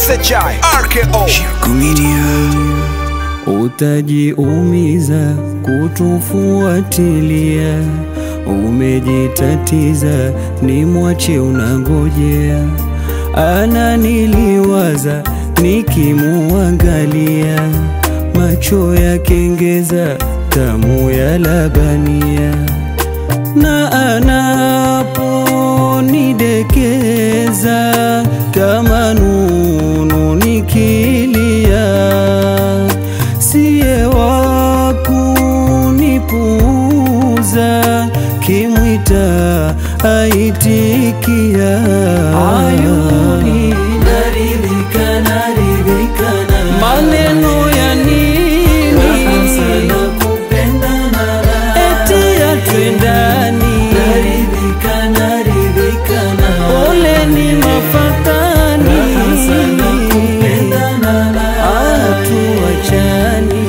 SHI RKO Utajiumiza kutufuatilia, umejitatiza, ni mwache unangojea. Ananiliwaza nikimuangalia, macho ya kengeza, tamu ya labania, na anaponidekeza kama nunu nikilia siye wa kunipuuza, kimwita aitikia. Ayuni naridhika, naridhika na maneno ya nini? Eti atwendani, ole ni mafatani, atuachani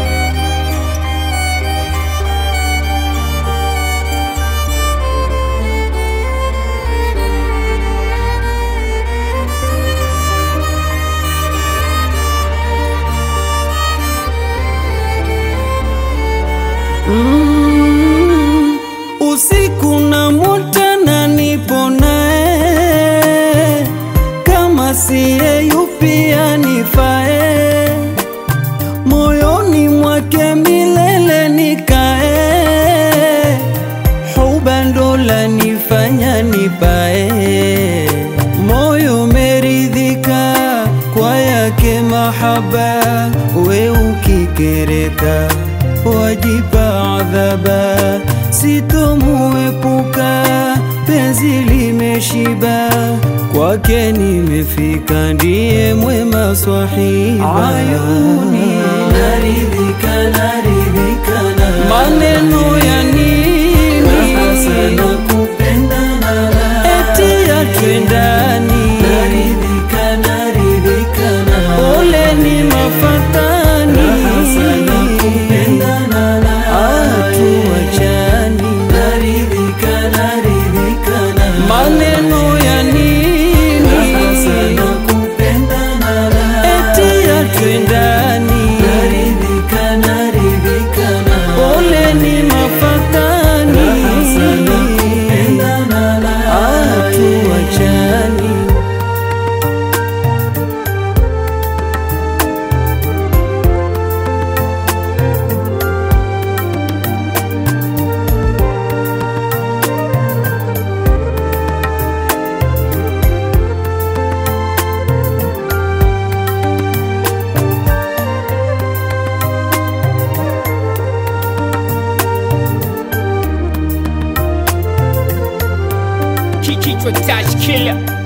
Mm, usiku na mutana nipo naye, kama siye yupi anifae, moyoni mwake milele nikae, huba ndo lanifanya nipae, moyo meridhika kwa yake mahaba, we ukikereka wajipa adhaba, sitomuepuka, penzi limeshiba, kwake nimefika, ndiye mwema swahiba. Ayuni naridhika, naridhika na maneno ya nini? Eti atwendani, ole ni mafatani, atuachani, maneno ya nini? Eti atwendani, ole ni mafatani, atuachani. Kichwa touch killer